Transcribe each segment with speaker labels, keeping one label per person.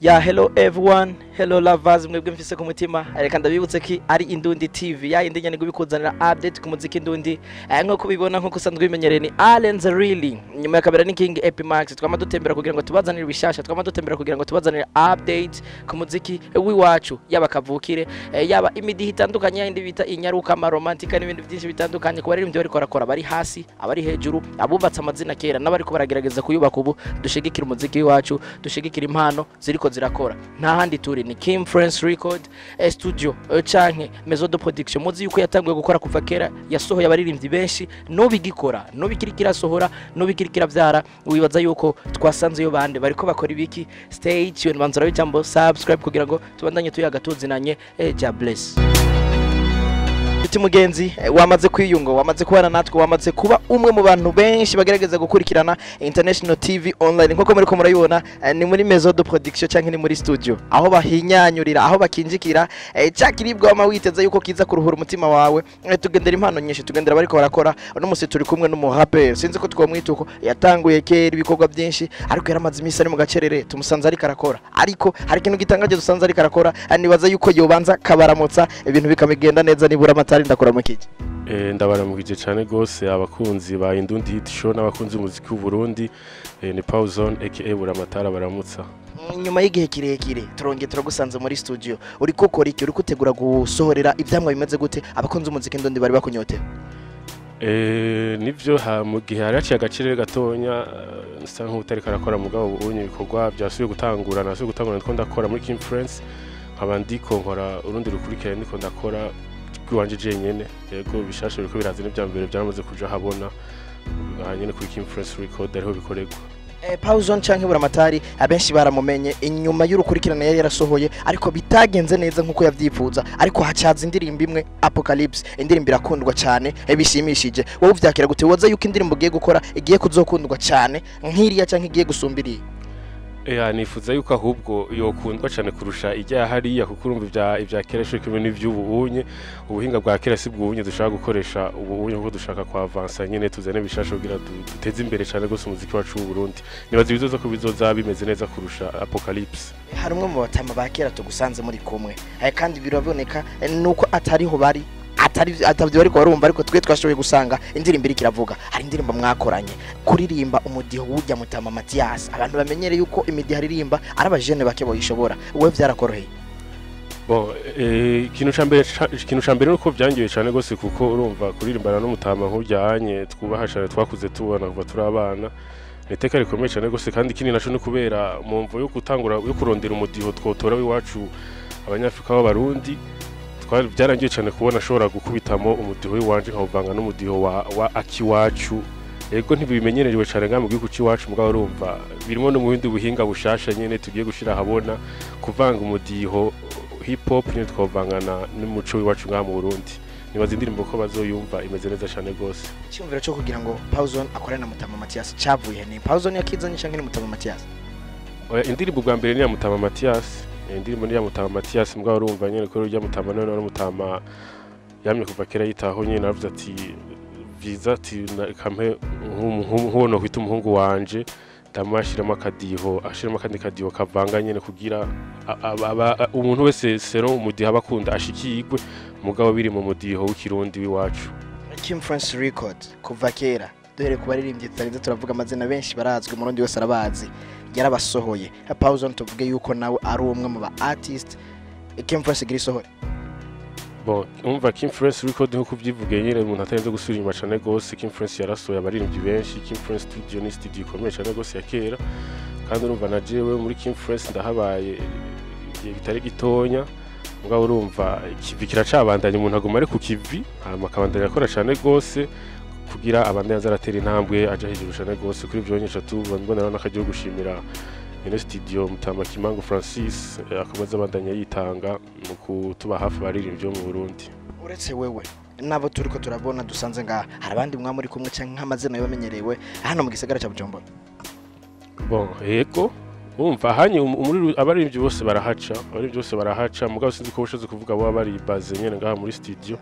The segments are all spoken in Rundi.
Speaker 1: ya hello everyone hello lovers mwebwe mfise ku mutima reka ndabibutse ki ari indundi tv ya indi nyene gubikuzanira update ku muziki indundi eh, nkuko bibona nkuko usanzwe bimenyereye ni Allen the really nyuma ya kabera ni King Epimax twama dutembera kugira ngo tubazanire ibishasha twama dutembera kugira ngo tubazanire update ku muziki w'iwacu yaba kavukire eh, yaba imidihi itandukanye yindi bita inyaruka amaromantika n'ibindi byinshi bitandukanye ku baririmbyi bariko barakora bari hasi abari hejuru abubatse amazina kera n'abariko baragerageza kuyubaka ubu dushigikira umuziki w'iwacu dushigikira impano ziriko zirakora nta handi turi ni Kim France Record eh, studio eh, canke Maison de Production muzi yuko yatanguye gukora kuva kera yasohoye abaririmbyi benshi nubigikora nubikirikira sohora nubikirikira vyara wibaza yuko twasanze yo bande bariko bakora ibiki stay tuned banzura bicambo subscribe kugira ngo tubandanye tuyaga tuzinanye eh, ja bless Nshuti mugenzi eh, wamaze kwiyunga wamaze kubana natwe wamaze kuba umwe mu bantu benshi bagerageza gukurikirana International TV online nkuko muri ko murayibona eh, ni muri Maison de Production canke ni muri studio aho bahinyanyurira aho bakinjikira eh, ca kiribwa wama witeze yuko kiza kuruhura umutima wawe eh, tugendera impano nyinshi tugendera bariko barakora uno musi turi kumwe n'umuhape sinzi ko twomwita uko yatanguye kera ibikorwa byinshi ariko yaramaze imisi ari mu gacerere tumusanze ariko arakora ariko hari ikintu gitangaje dusanze ariko arakora eh, nibaza yuko yobanza kabaramutsa ibintu bikamigenda neza nibura amatari ndakora mu kiki
Speaker 2: Eh, ndabaramukije cyane rwose abakunzi ba Indundi Hit Show n'abakunzi b'umuziki w'u Burundi eh, ni Pauzon aka Buramatara baramutsa
Speaker 1: Mm, nyuma y'igihe kirekire turongeye turagusanze muri studio uri gukora iki uri gutegura gusohorera ivyamwa bimeze gute abakunzi umuziki ndondi bari bakunyotewe
Speaker 2: eh, nivyo ha mu gihe hari haciye agaciro gatonya eh, nsa nk'utari karakora mugabo ubunye ibikorwa byasubiye gutangura nasubiye gutangura ndiko ndakora muri Kim France nkaba ndiko nkora urundi rukurikirane ndiko ndakora rw'iwanje jenyene yego bishasha biriko biraza n'ivya mbere byaramaze kuja habona hanyene kuri Kim France Record ariho bikorerwa
Speaker 1: Eh, Pauzon canke Buramatari abenshi baramumenye inyuma y'urukurikirane yari yarasohoye ariko bitagenze neza nkuko yavyifuza ariko hacaza indirimbo imwe Apocalypse indirimbo irakundwa cyane eh, bishimishije wowe uvyakira gute woza yuko indirimbo ugiye gukora igiye kuzokundwa cyane nk'iriya canke igiye gusumbiriye
Speaker 2: Ya nifuza yuko ahubwo yokundwa cyane kurusha ijya hariya kuko urumva ibya ibya kera cyo kimwe n'ivy'ubunye ubuhinga bwa kera si bwunye dushaka gukoresha ubunye kuko dushaka kwa avansa nyene tuzane bishasha kugira du- duteze imbere cyane gose umuziki wacu w'u Burundi nibaza ibizoza ko bizoza bimeze neza kurusha Apocalypse
Speaker 1: hari umwe mu batama ba kera tugusanze muri kumwe eh, kandi biraboneka eh, nuko atariho bari atari atavyo bariko barumva ariko twe twashoboye gusanga indirimbo iriko iravuga hari indirimbo mwakoranye kuririmba umudiho w'ujya mutama Mathias abantu bamenyere yuko imidiho aririmba ari abajene bake boyishobora wowe vyarakoroheye
Speaker 2: bon eh, ikintu ca mbere ca- ikintu ca mbere nuko byangiye cyane gose kuko urumva kuririmbana n'umutama nk'ujyanye twubaha cyane twakuze tubona kuva turi abana ni iteka rikomeye cyane gose kandi ikindi naco ni kubera mu mvo yo gutangura yo kurondera umudiho twotora w'iwacu abanyafrika b'abarundi twari byarangiye cyane kubona ashobora gukubitamo umudiho w'iwanje nkawuvanga n'umudiho wa, wa akiwacu ego ntibimenyerewe cyane ngaha mu gihugu cy'iwacu mugabo urumva birimo no mu bindi buhinga bushasha nyene tugiye gushira ahabona kuvanga umudiho hip hop nyine twavangana n'umuco w'iwacu ngaha mu Burundi nibaza indirimbo ko bazoyumva imeze neza cyane gose
Speaker 1: icyumviro cyo kugira ngo Pauzon akorane na mutama Mathias cavuye ni Pauzon yakizanye canke ni mutama Mathias
Speaker 2: Oya, indirimbo bwa mbere ni ya Mutama Mathias Eh, indirimbo ni ya Mutama Mathias mbwa urumva nyene ko urya Mutama none no Mutama yamye kuva kera yitaho nyene aravuze ati viza ati na- kampe nk'uwo kwita umuhungu wanje ndamashiramo akadiho ashiramo akandi kadiho kavanga nyene kugira a- aba- aba- umuntu wese sero umudiho abakunda ashikirwe mugabo biri mu mudiho w'ikirundi w'iwacu
Speaker 1: Kim France Record kuva kera duhere ku baririmbyi tutarinze turavuga amazina benshi barazwi umurundi wese arabazi yarabasohoye Pauzon tuvuge yuko nawe ari umwe mu ba artist Kim France igira isohore
Speaker 2: Bon, umva Kim France Record nkuko byivugiye nyine umuntu atarenze gusubira inyuma cyane gose Kim France yarasohoye abaririmbyi benshi Kim France Studio ni studio ikomeye cyane gose ya kera kandi urumva na jewe muri Kim France ndahabaye igihe kitari gitonya mugabo urumva ikivi kiracabandanya umuntu aguma ari ku kivi hama akabandanya akora cyane gose kugira abandanya aza aratera intambwe aja hejuru cyane gose kuri ibyo nyinshi tubona mbonera n'akagiye gushimira ino studio Mutama Kimangu Francis eh, akomeza abandanya yitanga mu kutuba hafi abaririmbyi bo mu Burundi
Speaker 1: uretse wewe nabo turiko turabona dusanze ngaha hari abandi mwa muri kumwe canke nk'amazina y'abamenyerewe hano mu gisagara ca Bujumbura
Speaker 2: bon yego umva hanye muri abaririmbyi bose barahaca abaririmbyi bose barahaca mugabo sinzi ko bushoze kuvuga bo bari baze nyene ngaha muri studio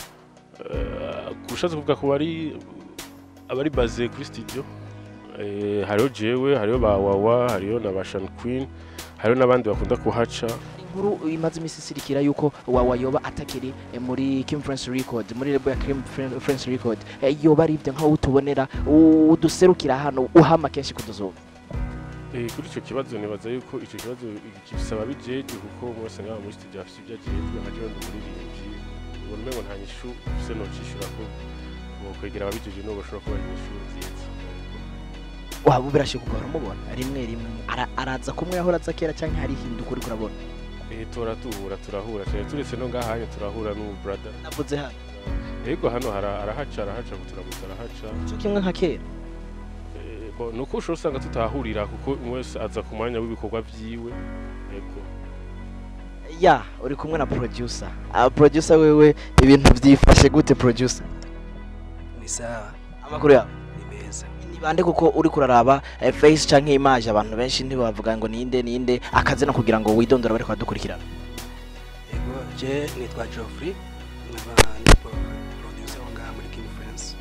Speaker 2: Eh, kushatse kuvuga ko bari abari baze kuri studio Eh, hariho jewe hariho ba wawa hariho na ba Shan Queen hariho n'abandi bakunda kuhaca
Speaker 1: inkuru imaze iminsi isirikira yuko wawa yoba atakiri eh, muri Kim France Record muri lebo ya Kim Fran- France Record Eh, yoba ari ibyo nkaho utubonera u- uduserukira hano uhama kenshi kutuzuba
Speaker 2: Eh, kuri icyo kibazo nibaza yuko icyo kibazo kisaba bijeje kuko umwe wese ngaha muri studio afite ibyo ajejwe nka jewe ndumuririmbyi ubona umengo nta nyishu ufise nocishura ko bokwegera ababijeje n'ubu bashobora kubaha inyishu nziza
Speaker 1: waba birashika ugahora umubona rimwe rimwe Ara- araza kumwe yahora aza kera cyangwa hari ihinduka uriko urabona
Speaker 2: Eh, tora duhura turahura cyane turetse no ngahanye turahura n'ubu brother
Speaker 1: navuze hano
Speaker 2: yego hano hara- arahaca arahaca kuturamutsa arahaca
Speaker 1: cyo kimwe nka kera
Speaker 2: Eh, bo, nuko ushobora usanga tutahurira kuko umwe wese aza ku mwanya w'ibikorwa vyiwe yego
Speaker 1: ya uri kumwe na producer ah, producer wewe ibintu byifashe gute producer
Speaker 3: ni sawa
Speaker 1: amakuru yawe
Speaker 3: ni meza
Speaker 1: ni bande kuko uri kuraraba eh, face canke image abantu benshi ntibavuga ngo ninde ninde akazina kugira ngo widondora bariko badukurikirana
Speaker 3: yego je nitwa Geoffrey nkaba ndi pro- producer wo ngaha muri King France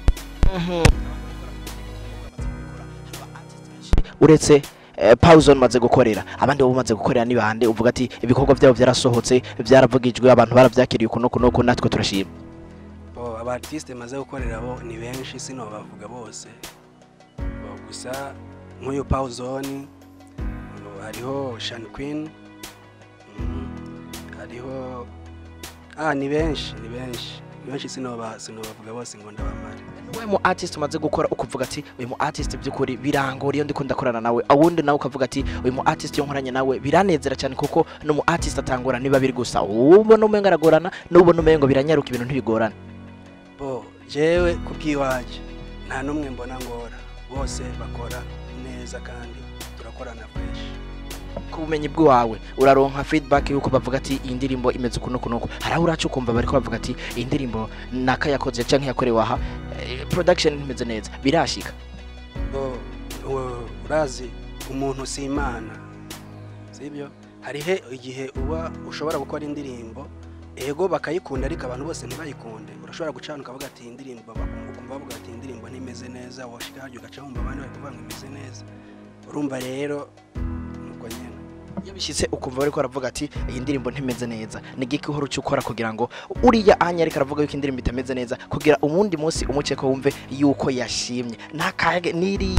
Speaker 1: uretse eh, Pawzone maze gukorera abandi bo bamaze gukorera ni bande uvuga ati ibikorwa byabo byarasohotse byaravugijwe abantu baravyakiriye kuno kuno kuno natwe turashima
Speaker 3: bo aba artiste maze gukorera bo ni benshi sino bavuga bose bo gusa nk'uyu Pawzone bo, hariho Shan Queen mhm, hariho ah ni benshi ni benshi ni benshi sino ba sino bavuga bose ngo ndabamare
Speaker 1: we mu artist umaze gukora ukuvuga ati uyu mu artist by'ukuri birangora iyo ndiko ndakorana nawe awundi nawe ukavuga ati uyu mu artist iyo nkoranye nawe biranezera cyane kuko no mu artist atangora niba biri gusa ubona umengo aragorana n'ubona umengo biranyaruka ibintu ntibigorana
Speaker 3: bo jewe kubw'iwaje nta n'umwe mbona ngora bose bakora neza kandi turakorana fresh
Speaker 1: ku bumenyi bw'iwawe uraronka feedback yuko bavuga ati iyi ndirimbo imeze uku nuku nuku hari aho uraca ukumva bariko bavuga ati iyi ndirimbo naka yakoze canke yakorewe aha eh, production imeze neza birashika
Speaker 3: bo u- urazi umuntu si imana sibyo hariho igihe uba ushobora gukora indirimbo ego bakayikunda ariko abantu bose ntibayikunde urashobora gucana ukavuga ati iyi ndirimbo bakumva ukumva bavuga ati iyi ndirimbo ntimeze neza washika harya ugaca wumva abandi bari kuvuga ngo imeze neza urumva rero nuko nyene
Speaker 1: iyo bishyitse ukumva bariko baravuga ati iyi ndirimbo ntimeze neza ni giki uhora uca ukora kugira ngo uriya anya ariko aravuga yuko indirimbo itameze neza kugira umundi munsi umuce ko wumve yuko yashimye ntakage niri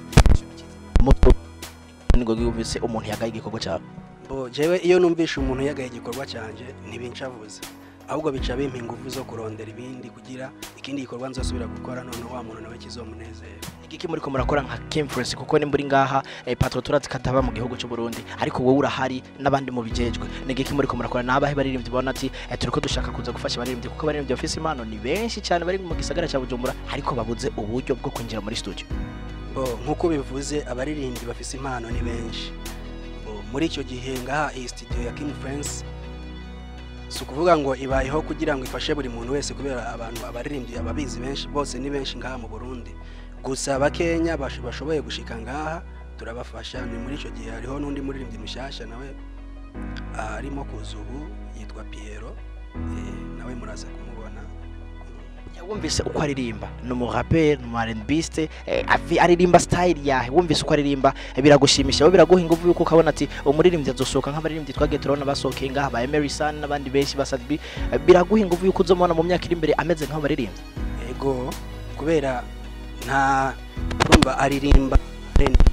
Speaker 1: muto ngo yumvise umuntu yagaye igikorwa cyawe
Speaker 3: bo jewe iyo numvishe umuntu yagaye igikorwa cyanje ntibincavuze ahubwo bica bimpa ingufu zo kurondera ibindi kugira ikindi gikorwa nzosubira gukora none wa muntu nawe kizomunezera
Speaker 1: igiki muri ko murakora nka Kimfluence kuko ni muri ngaha eh, patro turatse kataba mu gihugu cy'u Burundi ariko wowe urahari n'abandi mu bijejwe ni igiki muri ko murakora nabahe baririmbyi babona ati eh, turiko dushaka kuza gufasha abaririmbyi kuko abaririmbyi bafise impano ni benshi cyane bari mu gisagara cya Bujumbura ariko babuze uburyo bwo kwinjira muri studio
Speaker 3: bo nk'uko bivuze abaririmbyi bafise impano ni benshi bo muri icyo gihe ngaha iyi studio ya King France si ukuvuga ngo ibayeho kugira ngo ifashe buri muntu wese kubera abantu abaririmbyi ababizi benshi bose ni benshi ngaha mu Burundi gusa bakenya bash- bashoboye gushika ngaha turabafasha ni muri icyo gihe hariho n'undi muririmbyi mushyashya nawe ah, arimo kuza ubu yitwa Piero eh, nawe muraza kumubona
Speaker 1: wumvise uko aririmba ni umuraperi ni umu eh, avi- aririmba style yahe wumvise uko aririmba eh, biragushimisha wowe biraguha ingufu yuko ukabona ati umuririmbyi azosohoka nk'abaririmbyi twagiye turabona basohokeye ngaha ba Emery Sun n'abandi benshi ba Sadbi eh, biraguha ingufu yuko uzomubona mu myaka iri imbere ameze nk'aho baririmbyi
Speaker 3: ego kubera nta urumva aririmba R&B,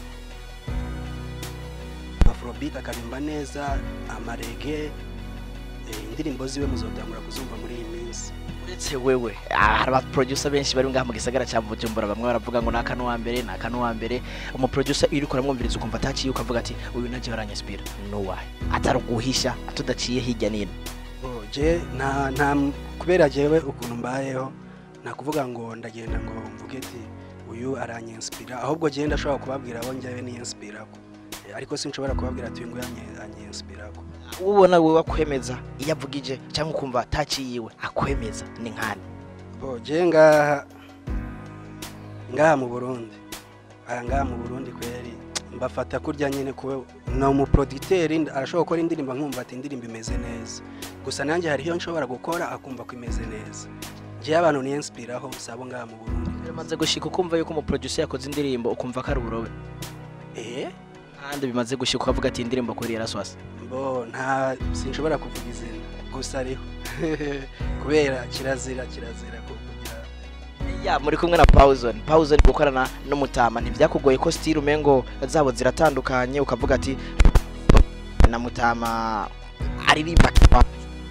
Speaker 3: afrobeat akaririmba neza amarege eh, indirimbo ziwe muzotangura kuzumva muri iyi minsi
Speaker 1: uretse wewe ah, hari abaproducer benshi bari ngaha mu gisagara cya Bujumbura bamwe baravuga ngo naka n'uwa mbere naka n'uwa mbere umuproducer iyo uriko uramwumviriza ukumva ataciye ukavuga ati uyu naje baranyespira no why atari uguhisha atudaciye hirya n'ino
Speaker 3: Oh, je nta nta kubera jewe ukuntu mbayeho nta kuvuga ngo ndagenda ngo mvuge ati uyu aranyenspira ahubwo je ndashobora kubabwira abo njyewe niyenspirako Eh, ariko sinshobora kubabwira ati uyu nguyu anye- anyenspirako
Speaker 1: ubona wewe akwemeza iyo avugije cyangwa ukumva ataciyiwe akwemeza ni nkani
Speaker 3: bo je ngaha ngaha mu burundi aya ngaha mu burundi kweri mbafata kurya nyine kuba ni umuproducteri arashobora gukora indirimbo nkumva ati indirimbo imeze neza gusa nanjye hari iyo nshobora gukora akumva ko imeze neza njyewe abantu niyenspiraho sabo ngaha mu burundi
Speaker 1: biramaze gushika ukumva yuko umuproducer yakoze indirimbo ukumva ko ari uburobe
Speaker 3: eh
Speaker 1: ahandi bimaze gushika ukavuga ati indirimbo kuri yaraswase
Speaker 3: mbo nta sinshobora kuvuga izina gusa ariho kubera kirazira kirazira ko kugira
Speaker 1: ya muri kumwe na Pawuzone Pawuzone gukorana n'umutama ntibyakugoye ko style umengo zabo ziratandukanye ukavuga ati na mutama aririmba kipa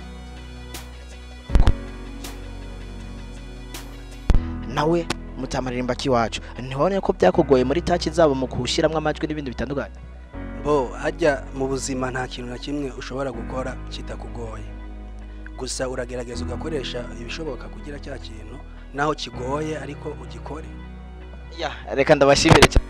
Speaker 1: nawe mutama aririmba kiwacu ntibone ko byakugoye muri taki zabo mu kuwushyiramo amajwi n'ibindi bitandukanye
Speaker 3: bo hajya mu buzima nta kintu na kimwe ushobora gukora kitakugoye gusa uragerageza ugakoresha ibishoboka kugira cya kintu naho kigoye ariko ugikore
Speaker 1: ya reka ndabashimire cyane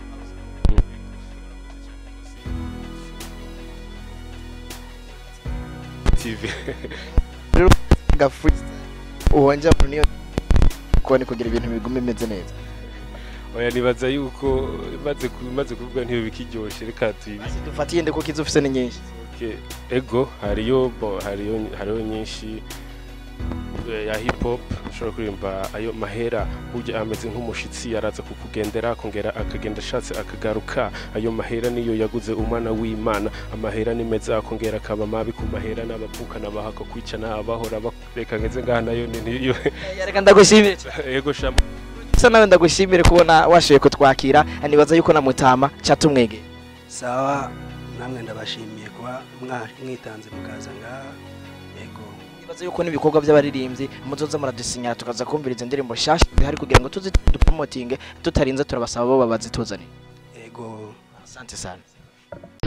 Speaker 2: TV
Speaker 1: gafu uwonja niyo kubona kugira ibintu bigume bimeze neza
Speaker 2: oya nibaza yuko maze ku- maze kuvuga ntiyo bikiryoshye reka tuyibi
Speaker 1: dufatiye ndiko kizo ufise ni nyinshi
Speaker 2: Okay, ego hariyo bo hariyo hariyo nyinshi eh, ya hip hop ushobora kuririmba ayo mahera burya ameze nk'umushitsi araza kukugendera akongera akagenda ashatse akagaruka ayo mahera niyo yaguze umwana w'imana amahera ni meza akongera akaba mabi ku mahera n'abavukana bahako kwicana abahora bareka ngeze ngaha nayo ni niyo
Speaker 1: Ya, reka ndagushimire cyane.
Speaker 2: ego shama
Speaker 1: sa nawe ndagushimire kubona washoboye kutwakira nibaza yuko na mutama cyatumwegeye
Speaker 3: sawa namwe ndabashimiye kuba mwa- mwitanze mukaza ngaha yego
Speaker 1: nibaza yuko n'ibikorwa by'abaririmbyi muzoza muradusinyara tukaza kumviriza indirimbo nshyashya zihari kugira ngo tuzi dupromotinge tutarinze turabasaba bo babazituzanire
Speaker 3: yego
Speaker 1: asante sana